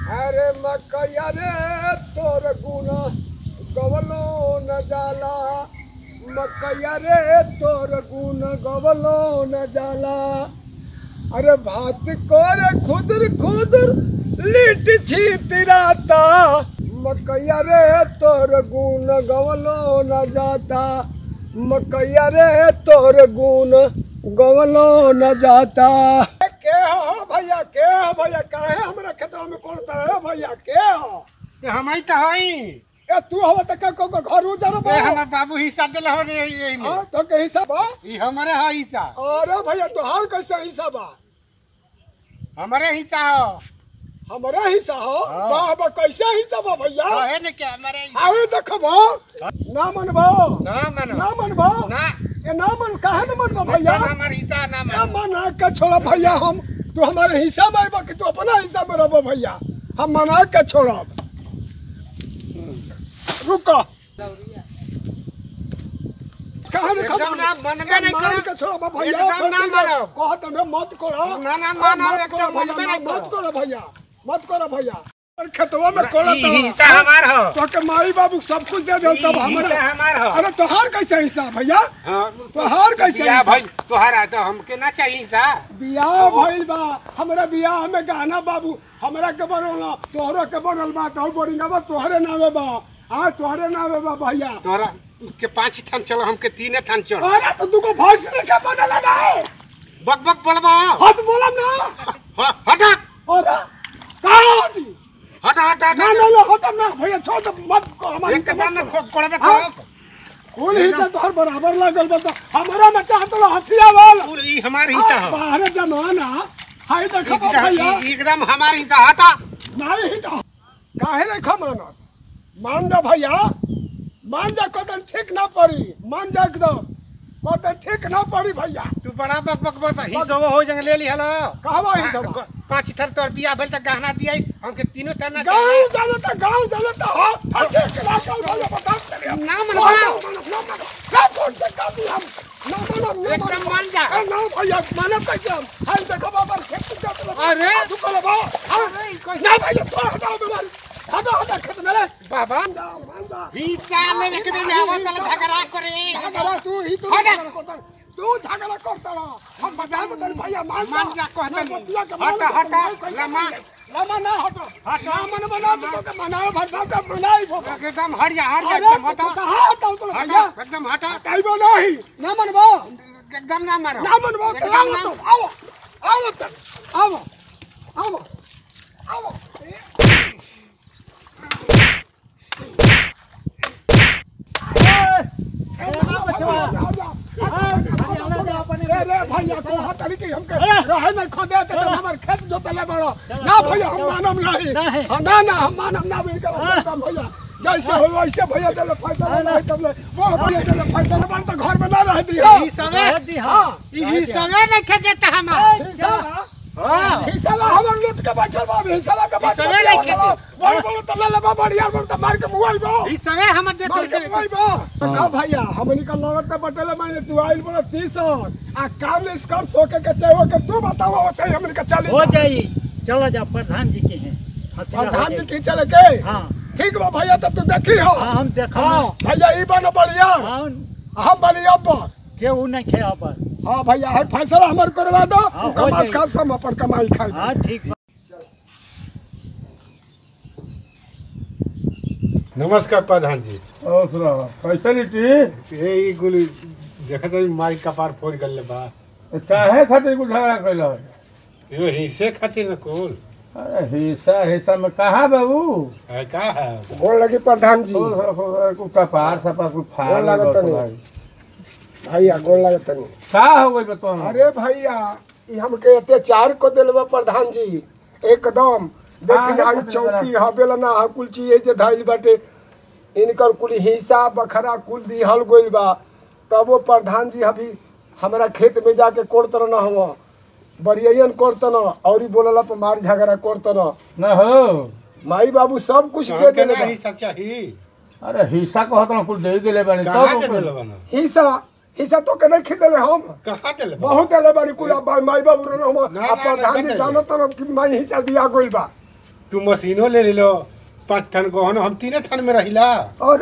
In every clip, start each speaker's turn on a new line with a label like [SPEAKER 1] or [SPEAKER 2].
[SPEAKER 1] अरे मकैया रे तोर गुण गवलो न जाला मकैया रे तोर गुण गवलो न जाला अरे भात कोर खुदर खुदर लिट छी तिराता मकैया रे तोर गुण गवलो न जाता मकैया रे तोर गुण गवलो न जाता के हो भैया के हो भैया काहे हमरा खेतवा में कोन तरह भैया के हो
[SPEAKER 2] हम ही तो हई
[SPEAKER 1] ए तू हो त का को घर उजर बा
[SPEAKER 2] ए हमर बाबू हिस्सा दिल हो रे यही में
[SPEAKER 1] हां तो के हिसाब बा
[SPEAKER 2] ई हमरे है हिस्सा
[SPEAKER 1] अरे भैया तोहार कैसे हिसाब बा
[SPEAKER 2] हमरे हिस्सा हो
[SPEAKER 1] हमारा हिस्सा हो
[SPEAKER 2] हाँ।
[SPEAKER 1] वाह बा कैसे हिस्सा बा भैया
[SPEAKER 2] है ने क्या हमरे हिस्सा
[SPEAKER 1] आवे देखबो ना मनबो
[SPEAKER 2] ना मानो
[SPEAKER 1] ना मनबो
[SPEAKER 2] ना
[SPEAKER 1] ए ना मन काहे ना मनबो भैया
[SPEAKER 2] ना हमार हिस्सा ना
[SPEAKER 1] ना
[SPEAKER 2] मानो
[SPEAKER 1] मना के छोड़ा भैया हम तू हमारे हिस्सा में आइबा कि तू अपना हिस्सा में रहबो भैया हम मना के छोड़ब रुको कहाँ रे
[SPEAKER 2] एकदम ना मनबे नहीं
[SPEAKER 1] मान
[SPEAKER 2] करो।
[SPEAKER 1] के छोड़ब भैया
[SPEAKER 2] एकदम ना मानो।
[SPEAKER 1] कहत हमें मत करो
[SPEAKER 2] ना, ना,
[SPEAKER 1] हाँ,
[SPEAKER 2] मानो,
[SPEAKER 1] मत
[SPEAKER 2] एकदम
[SPEAKER 1] करो
[SPEAKER 2] मनबे
[SPEAKER 1] भैया
[SPEAKER 2] नहीं
[SPEAKER 1] मत
[SPEAKER 2] करो।
[SPEAKER 1] करो भैया मत करो भैया और खेतवा में कोड़ा
[SPEAKER 2] ई हिस्सा हमार हो
[SPEAKER 1] तो के माई बाबू सब कुछ दे दे तब
[SPEAKER 2] ई
[SPEAKER 1] हमारे
[SPEAKER 2] हिस्सा हमार हो
[SPEAKER 1] अरे तोहार कैसे हिस्सा भैया
[SPEAKER 2] हां
[SPEAKER 1] तोहार कैसे
[SPEAKER 2] या
[SPEAKER 1] हिस्सा?
[SPEAKER 2] भाई तोहरा तो हमके ना चाहिए हिस्सा
[SPEAKER 1] बियाह भइल बा हमरा बियाह में गहना बाबू हमरा के बनल तोहरो के बनल बा तो बोरिंगा बा तोहरे नामे बा हाँ तोहरे नामे बा भैया
[SPEAKER 2] तोहरा के पांच थान चलो हमके तीने थान चलो
[SPEAKER 1] अरे तो तू को भैंस ने के बनल ना
[SPEAKER 2] बक बक बोलबा
[SPEAKER 1] हाथ बोला ना
[SPEAKER 2] ह- हटा
[SPEAKER 1] अरे कहाँ होती
[SPEAKER 2] हटा हटा
[SPEAKER 1] ना
[SPEAKER 2] हटा
[SPEAKER 1] ना ना होता ना भैया छोड़ दो मत को हमारी
[SPEAKER 2] एक कदम में खो कोड़बे
[SPEAKER 1] हाँ।
[SPEAKER 2] करो
[SPEAKER 1] फूल ही तो तोहर बराबर लगल बा तो हमरा में चाहत लो हथिया वाला
[SPEAKER 2] फूल ई हमार हिस्सा हो
[SPEAKER 1] बाहर जमाना हाय देखो
[SPEAKER 2] एकदम-
[SPEAKER 1] भैया
[SPEAKER 2] ई- एकदम हमार हिस्सा हटा
[SPEAKER 1] नहीं ही तो काहे नहीं खा मानत मान जा भैया मान जा कदम ठीक ना पड़ी मान जा एकदम कदम ठीक ना पड़ी भैया
[SPEAKER 2] तू बड़ा बक बक बक हिस्सा हो जंग ले ली हलो
[SPEAKER 1] कहवा ही सब
[SPEAKER 2] पांच थर तोर बिया भेल त गहना दिया हमके तीनों थर ना
[SPEAKER 1] गांव
[SPEAKER 2] चाहिए
[SPEAKER 1] जाने तो गांव जाने तो हो फटे के ना कल भैया बता तेरे
[SPEAKER 2] ना मन
[SPEAKER 1] ना
[SPEAKER 2] बा
[SPEAKER 1] ना ना ना कौन से काम भी हम ना ना ना
[SPEAKER 2] एकदम मान जा
[SPEAKER 1] ए, ना भैया मानव कैसे हम हाय देखो बाबा खेत का तो
[SPEAKER 2] अरे।
[SPEAKER 1] तू कल बा
[SPEAKER 2] अरे, ई कैसे-
[SPEAKER 1] ना भैया थोड़ा हटाओ बीमारी हटा हटा खेत में रे
[SPEAKER 2] बाबा
[SPEAKER 1] मान जा मान जा
[SPEAKER 2] हिस्सा लेने के दिन आवत तल झगड़ा करे
[SPEAKER 1] झगड़ा तू ही तू
[SPEAKER 2] हटा।
[SPEAKER 1] झगड़ा करता तू झगड़ा करता रहा हम बता में तेरे भैया मान जा
[SPEAKER 2] मान जा कहता
[SPEAKER 1] ना
[SPEAKER 2] नहीं।
[SPEAKER 1] बतिया के
[SPEAKER 2] हटा,
[SPEAKER 1] मान जा,
[SPEAKER 2] हटा,
[SPEAKER 1] मान कैसे
[SPEAKER 2] लमा।
[SPEAKER 1] मान जा। लमा ना हटो ना मन बना तो के मनाओ भरना का मनाई भो
[SPEAKER 2] एकदम हट जा हट जा
[SPEAKER 1] अरे
[SPEAKER 2] एकदम हटा
[SPEAKER 1] कहां हटाओ तो
[SPEAKER 2] हटा
[SPEAKER 1] भैया
[SPEAKER 2] एकदम हटा
[SPEAKER 1] काईबो नहीं ना मनबो
[SPEAKER 2] एकदम ना मारो
[SPEAKER 1] ना मनबो तो
[SPEAKER 2] एकदम
[SPEAKER 1] आओ
[SPEAKER 2] ना-
[SPEAKER 1] तो आओ आओ तो आओ आओ आओ भैया को हटाली के हमके रहे नहीं खोदे तो हमर खेत जोतले बड़ो ना भैया हम मानम नहीं हाँ, ना ना हम मानम ना बिन के भैया जैसे हो वैसे भैया देले फैसला नहीं तबले वो भैया देले फैसला बन तो घर में ना रह दी हो
[SPEAKER 2] ई समय
[SPEAKER 1] हां
[SPEAKER 2] ई समय नहीं खे देता हमार
[SPEAKER 1] हिसाब
[SPEAKER 2] हां
[SPEAKER 1] हिसाब हमर लूट के बैठल बा हिसाब के बैठल
[SPEAKER 2] हिसाबे नहीं खेती।
[SPEAKER 1] बड़ बड़ तो ले लेबा बढ़िया बड़ तो मार के मुआई बा
[SPEAKER 2] ई समय हमर देत
[SPEAKER 1] मार के मुआई बा का भैया हमनी का लगत के बटले मैंने तू आइल बड़ा 30 आ काम इसकर सोके के चाहो के तू बताओ वैसे हमनी का चली
[SPEAKER 3] हो जाई चलो जा प्रधान जी के हैं हंसिया हो
[SPEAKER 1] प्रधान जी
[SPEAKER 3] जाई।
[SPEAKER 1] की चले के
[SPEAKER 3] हाँ
[SPEAKER 1] ठीक बा भैया तब तू देखी हो
[SPEAKER 3] हाँ हम देखो
[SPEAKER 1] हां भैया ई बन बढ़िया
[SPEAKER 3] हाँ
[SPEAKER 1] हम बढ़िया बा
[SPEAKER 3] केहू नहीं खे अब
[SPEAKER 1] हां भैया है फैसला हमर करवा दो
[SPEAKER 3] हाँ, हो
[SPEAKER 1] कमास
[SPEAKER 3] जाई।
[SPEAKER 1] खास हम अपन कमाई खाई
[SPEAKER 3] हाँ ठीक बा।
[SPEAKER 2] नमस्कार प्रधान जी
[SPEAKER 4] और सुनाओ कैसे लीटी
[SPEAKER 2] ए ई गुली देखत हई माई कपार फोड़ गले बा
[SPEAKER 4] काहे खातिर कुछ झगड़ा कैल
[SPEAKER 2] यो हिस्से खातिर न कुल
[SPEAKER 4] अरे हिस्सा हिस्सा में कहा बाबू
[SPEAKER 2] है का है
[SPEAKER 1] गोल लगी प्रधान जी
[SPEAKER 4] कुछ कपार सपा कुछ फाड़
[SPEAKER 1] गोड़ लागत
[SPEAKER 4] लगत
[SPEAKER 1] नहीं।
[SPEAKER 4] भाई।
[SPEAKER 1] भैया गोल लगत नहीं
[SPEAKER 4] का हो गई बतो
[SPEAKER 1] अरे भैया ई हमके अत्याचार को दिलवा प्रधान जी एकदम देखी
[SPEAKER 4] हाँ,
[SPEAKER 1] आई चौकी हबेला ना हा कुल चीज जे धइल बाटे इनकर कुल हिस्सा बखरा कुल दिहल गइल बा तब वो प्रधान जी अभी हमरा खेत में जाके कोड़त न हम बरियन कोड़त न और ही बोलला पर मार झगड़ा कोड़त न
[SPEAKER 4] न हो
[SPEAKER 1] माई बाबू सब कुछ दे
[SPEAKER 2] हमके
[SPEAKER 1] देले
[SPEAKER 2] ना
[SPEAKER 1] बा।
[SPEAKER 2] हिस्सा चाहिए
[SPEAKER 4] अरे हिस्सा कहत ना कुछ दे दिले बानी
[SPEAKER 2] कहाँ दे
[SPEAKER 4] तब
[SPEAKER 2] देले बना
[SPEAKER 1] हिस्सा हिस्सा तो के नहीं खिदेले हम
[SPEAKER 2] कहाँ देले बना
[SPEAKER 1] बहुत देले बाड़ी कुल अब माई बाबू रन हम
[SPEAKER 2] ना,
[SPEAKER 1] आ
[SPEAKER 2] ना,
[SPEAKER 1] प्रधान
[SPEAKER 2] ना,
[SPEAKER 1] जी
[SPEAKER 2] ना,
[SPEAKER 1] जानत न कि माई हिस्सा दिया गइल बा
[SPEAKER 2] तू मशीनो ले ले लो पाँच थन गहन हम तीने थन में रहिला
[SPEAKER 1] और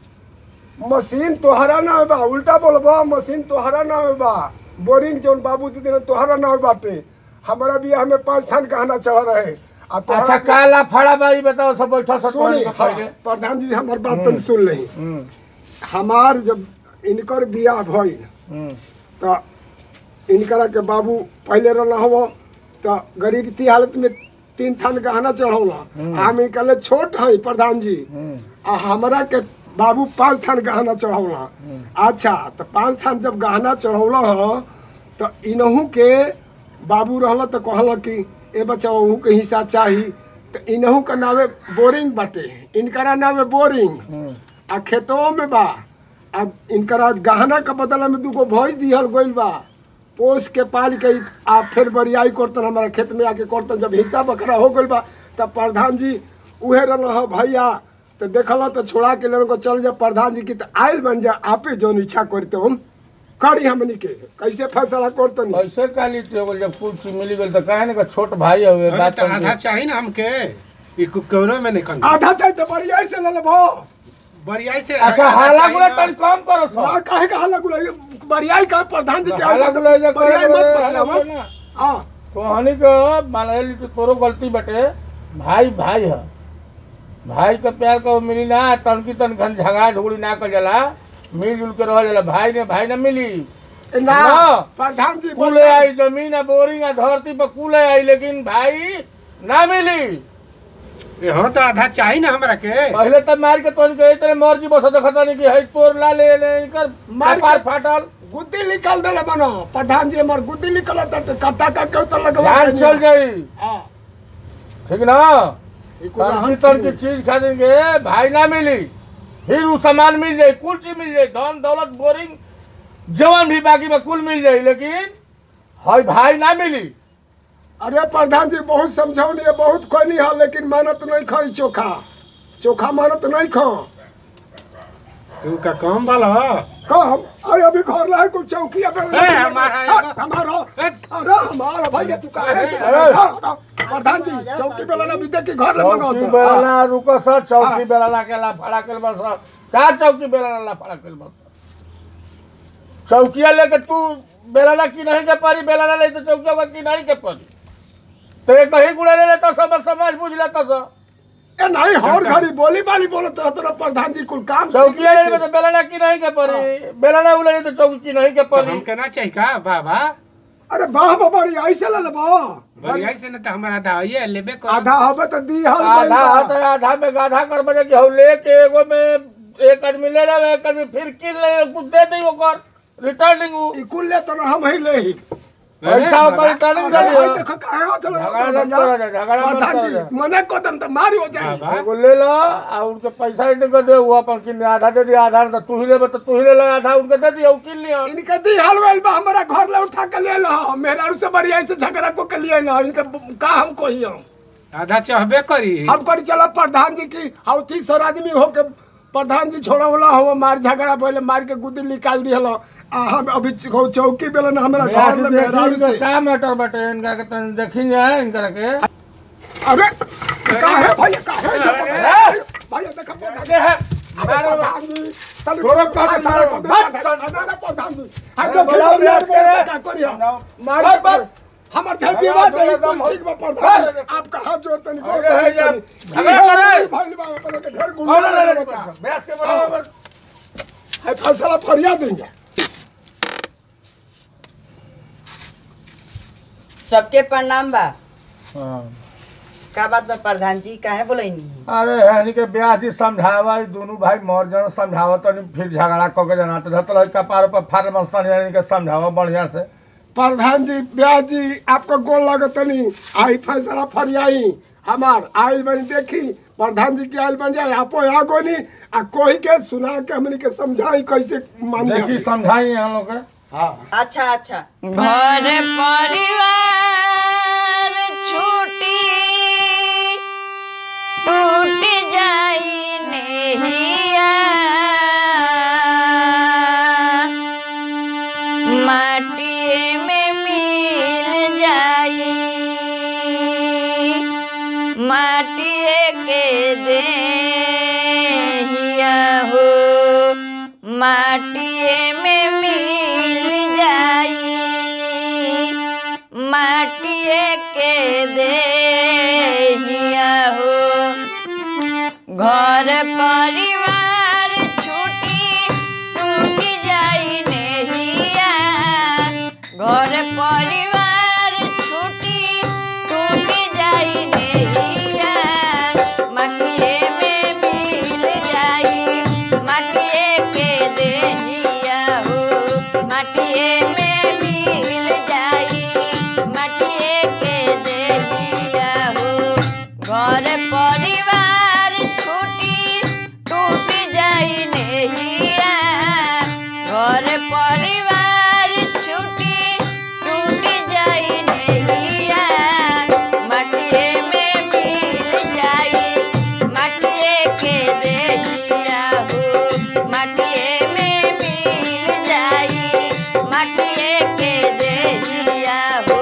[SPEAKER 1] मशीन तोहरा ना बा उल्टा बोलबा मशीन तोहरा ना बा बोरिंग जौन बाबू दीदी ने तोहरा ना बाटे हमारा बियाह में पाँच थान गहना चढ़ रहे आ तोहरा
[SPEAKER 4] अच्छा
[SPEAKER 1] के-
[SPEAKER 4] काला फड़ा बाई बताओ सब बैठा सब
[SPEAKER 1] सुनी
[SPEAKER 4] पहले
[SPEAKER 1] हाँ, प्रधान जी हमार बात तनी सुन लही
[SPEAKER 4] हम्म,
[SPEAKER 1] हमार जब इनकर बियाह भइल
[SPEAKER 4] हम्म,
[SPEAKER 1] त इनकरा के बाबू पहले रहना हो त गरीबी हालत में तीन थान गहना चढ़ौला हम इनकले छोट है प्रधान जी
[SPEAKER 4] हम्म।
[SPEAKER 1] आ हमरा के बाबू पाँच थान गहना चढ़ौला अच्छा तो पाँच थान जब गहना चढ़ौला ह तो इनहू के बाबू रहला तो कहला कि ए बच्चा ओहू के हिस्सा चाही तो इनहू के नावे बोरिंग बाटे इनकरा नावे बोरिंग आ खेतों में बा आ इनकरा गहना के बदला में दूगो भैंस दिहल गइल बा पोस के पाल के आ फिर बरियाई करतन हमारा खेत में आके करतन जब हिस्सा बकरा हो गइल बा तब प्रधान जी उहे रहना हो भैया तो देखल तो छोड़ा के लेने को चल जा प्रधान जी की तो आयल बन जा आपे जौन इच्छा करते हम करी हमनी के कैसे फैसला करतनी
[SPEAKER 4] कैसे काली हो गल जब कुछ चीज मिली गल तो काहे ना कि छोट भाई हुए
[SPEAKER 2] अरे
[SPEAKER 4] बात
[SPEAKER 2] तो आधा चाहिए ना हमके ई कु- कौनो में नहीं कंग
[SPEAKER 1] आधा चाहिए तो बरियाई से ले लेबो
[SPEAKER 2] बरियाई से
[SPEAKER 4] अच्छा
[SPEAKER 2] आधा
[SPEAKER 4] हाला
[SPEAKER 2] चाहिए
[SPEAKER 4] गुला
[SPEAKER 2] ना।
[SPEAKER 4] तन कम करो सो
[SPEAKER 1] ना काहे का हल्ला गुला बरियाई का प्रधान जी के
[SPEAKER 4] हाला गुला जा
[SPEAKER 1] बरियाई मत
[SPEAKER 4] करे
[SPEAKER 1] बतलावस।
[SPEAKER 4] ना
[SPEAKER 1] हाँ
[SPEAKER 4] तो हनी के मान ली कि तोरो गलती बटे भाई भाई है भाई के प्यार को मिली ना तनकी तन घन झगड़ा झुगड़ी ना कर जाला मिलजुल के रह जाला भाई ने भाई ना मिली
[SPEAKER 1] ना
[SPEAKER 4] ना।
[SPEAKER 1] प्रधान जी
[SPEAKER 4] कुले आई जमीन आ बोरिंग आ धरती पर कुले आई लेकिन भाई ना मिली
[SPEAKER 2] ए, हाँ तो आधा चाहिए ना हमरा के
[SPEAKER 4] पहले तब मार के तोन के इतने मर्जी बस देखता नहीं कि है तोर ला ले ले इनकर
[SPEAKER 1] मार
[SPEAKER 4] कपार
[SPEAKER 1] के-
[SPEAKER 4] फाटल
[SPEAKER 1] गुद्दी निकाल देले बनो प्रधान जी हमार गुद्दी निकल कट्टा का के तो लगवा
[SPEAKER 4] जान
[SPEAKER 1] के
[SPEAKER 4] चल जाई
[SPEAKER 1] हाँ
[SPEAKER 4] ठीक ना
[SPEAKER 1] ई कुल
[SPEAKER 4] तनकी
[SPEAKER 1] हम
[SPEAKER 4] तन की
[SPEAKER 1] चीज-
[SPEAKER 4] चीज खरीदेंगे भाई ना मिली फिर वो सामान मिल जाए कुल चीज मिल जाए धन दौलत बोरिंग जवन भी बाकी में कुल मिल जाए लेकिन हई भाई ना मिली
[SPEAKER 1] अरे प्रधान जी बहुत समझौनी है बहुत कोनी है लेकिन मानत नहीं खाई चोखा चोखा मानत नहीं खा
[SPEAKER 2] तू का काम वाला
[SPEAKER 1] कम अरे अभी घर रहा है कुछ चौकी अगर
[SPEAKER 2] ए, हमारा है ना।
[SPEAKER 1] हमारा
[SPEAKER 2] ए,
[SPEAKER 1] अरे हमारा भैया तू कहा है
[SPEAKER 4] अरे।
[SPEAKER 1] प्रधान जी चौकी बेला ना बीते के घर ले
[SPEAKER 4] चौकी
[SPEAKER 1] बनाओ
[SPEAKER 4] बेलना रुको सर चौकी
[SPEAKER 1] हाँ।
[SPEAKER 4] बेलना के ला फड़ा के बस का चौकी बेलना ला फड़ा के बस चौकिया लेके तू बेलना की नहीं के परी बेलना ले तो चौकिया का की नहीं के परी तो एक कहीं गुड़ा ले लेता सब समझ बुझ लेता सब
[SPEAKER 1] ए नहीं हर घड़ी बोली बाली बोलत रहत रह प्रधान जी कुल काम
[SPEAKER 4] चौकिया ले लेके तो बेलना की नहीं के परी बेलना उले तो चौकी की नहीं के
[SPEAKER 2] तो
[SPEAKER 4] परी
[SPEAKER 2] हमके ना चाहिए का बाबा
[SPEAKER 1] अरे वाह बाबा रे ऐसे ले लेबो
[SPEAKER 2] बरियाई से ना तो हमारा आधा ये लेबे कर
[SPEAKER 1] आधा हवे तो दी हल
[SPEAKER 4] आधा हाथ है, आधा में गाधा कर बजे कि हम लेके एगो में एक आदमी ले लेवे एक आदमी फिर किन ले कुछ दे दी ओकर रिटर्निंग उ
[SPEAKER 1] ई कुल ले तो हम ही ले ही
[SPEAKER 4] पैसा ओकर रिटर्निंग दे
[SPEAKER 1] अरे भाई
[SPEAKER 4] दियो
[SPEAKER 1] देखो काहे होत रह
[SPEAKER 4] झगड़ा मत करो जा, झगड़ा मत
[SPEAKER 1] प्रधान
[SPEAKER 4] करो
[SPEAKER 1] जी
[SPEAKER 4] जा।
[SPEAKER 1] मने को दम तो मारी हो जाए
[SPEAKER 2] बाबा
[SPEAKER 4] एगो ले लो आ उनके पैसा इनके दे वो अपन किन आधा दे दिया आधा तो तू ही ले तो तू ही ले लो आधा उनके दे दिया वो किन लिया
[SPEAKER 1] इनके दी हल वेल बा हमारा घर ले उठा के ले लो मेहरारू से बढ़िया से झगड़ा को के लिए ना इनके का हम कहियो
[SPEAKER 2] आधा चाहबे करी
[SPEAKER 1] हम करी चलो प्रधान जी की हाउ ठीक सर आदमी हो के प्रधान जी छोड़ा वाला हो मार झगड़ा पहले मार के गुदी निकाल दिहलो आ हम अभी चौ- चौकी बेला ना हमारा घर में मेहरारू से
[SPEAKER 4] का मैटर बटे इनका के तन देखेंगे इनका के
[SPEAKER 1] अरे काहे भैया काहे भैया देखो प्रधान जी।
[SPEAKER 4] दे है
[SPEAKER 1] अरे प्रधान जी तनी
[SPEAKER 4] छोड़ो कहाँ
[SPEAKER 1] हाँ,
[SPEAKER 4] से
[SPEAKER 1] सारा
[SPEAKER 4] मारो?
[SPEAKER 1] को दे,
[SPEAKER 4] बस,
[SPEAKER 1] प्रधान- अरे प्रधान जी हम
[SPEAKER 4] अरे
[SPEAKER 1] तो
[SPEAKER 4] बुलाओ
[SPEAKER 1] खिलाड़ी
[SPEAKER 4] ब्यास
[SPEAKER 1] हैं,
[SPEAKER 4] के।
[SPEAKER 1] क्या करियो
[SPEAKER 4] बुलाओ।
[SPEAKER 1] मार
[SPEAKER 4] बस,
[SPEAKER 1] के-
[SPEAKER 4] बस।
[SPEAKER 1] हमर थे
[SPEAKER 4] झगड़ा
[SPEAKER 1] दीवार
[SPEAKER 4] झगड़ा
[SPEAKER 1] दे
[SPEAKER 4] कम हो।
[SPEAKER 1] ठीक बा प्रधान
[SPEAKER 4] बस।
[SPEAKER 1] आपका हाथ जोड़ते नहीं
[SPEAKER 4] अरे है यार, झगड़ा करे।
[SPEAKER 1] भाई बा अपन के ढेर
[SPEAKER 4] और
[SPEAKER 1] गुंडा
[SPEAKER 4] ले ले
[SPEAKER 1] बता
[SPEAKER 4] बैस के बराबर
[SPEAKER 1] है फैसला फरिया देंगे
[SPEAKER 5] सबके प्रणाम बा
[SPEAKER 4] हां
[SPEAKER 5] का बात बा प्रधान जी काहे बोलैनी
[SPEAKER 4] अरे यानी के ब्याह जी समझावा ई दोनों भाई मर जन समझावत तनी फिर झगड़ा क के जना तो धतल है कपार पर फार मस्तान यानी के समझावा बढ़िया से
[SPEAKER 1] प्रधान जी ब्याह जी आपको गोल लागत नहीं आई फैसला फरियाई हमार आइल बनी देखी प्रधान जी की आइल बन जाए आपो यहाँ कोनी आ कोई के सुना के हमनी के समझाई कैसे मान
[SPEAKER 4] देखी समझाई हम लोग के
[SPEAKER 1] हाँ
[SPEAKER 5] अच्छा अच्छा घर परिवार छूटी टूट जाई नहिया माटी में मिल जाई माटिए के देहिया हो माटिए में मिल जाई माटिए के देहिया हो घर परिवार छुटी टूटी जाई नेहिया घर परिवार छुटी टूटी जाई नेहिया माटिए में मिल जाई माटिए के देहिया हो माटिए में मिल जाई माटिए के देहिया हो घर परिवार छुटी टूट जाई नेहिया घर परिवार छुटी टूट जाई नेहिया माटिए में मिल जाई माटिए के देहिया हो माटिए में मिल जाई माटिए के देहिया हो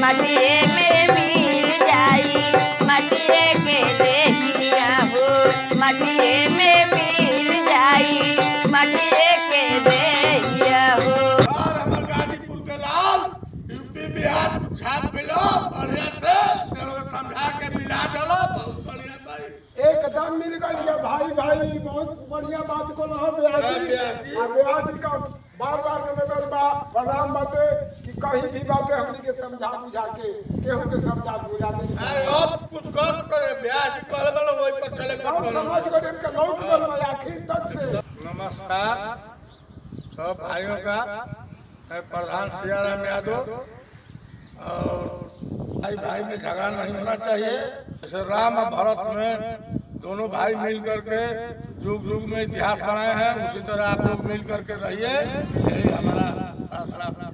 [SPEAKER 5] मटिए में मिल जाई मटिए के देहिया हो मटिए में मिल जाई मटिए के देहिया हो
[SPEAKER 4] और हमर गाजीपुर के लाल यूपी बिहार को छाप मिलो बढ़िया से लोग समझा के मिला चलो बहुत बढ़िया भाई
[SPEAKER 1] एकदम मिल गई है भाई भाई बहुत बढ़िया बात को रहो ब्याजी
[SPEAKER 4] ब्याज जी।
[SPEAKER 1] आ ब्याजी का बार बार निवेदन बा प्रणाम बाटे कि कहीं भी बाटे हमनी के समझा बुझा के केहू के समझा बुझा दे
[SPEAKER 4] अरे अब कुछ कर करे ब्याज कहले वाला वही पर चले
[SPEAKER 1] हम
[SPEAKER 4] के
[SPEAKER 1] समझ गए इनका लौट गल बा आखिर तक से
[SPEAKER 4] नमस्कार सब भाइयों का मैं प्रधान सियाराम यादव और भाई भाई में झगड़ा नहीं होना चाहिए जैसे राम और भरत में दोनों भाई मिल करके युग युग में इतिहास बनाए हैं उसी तरह आप लोग मिल करके रहिए यही हमारा प्रार्थना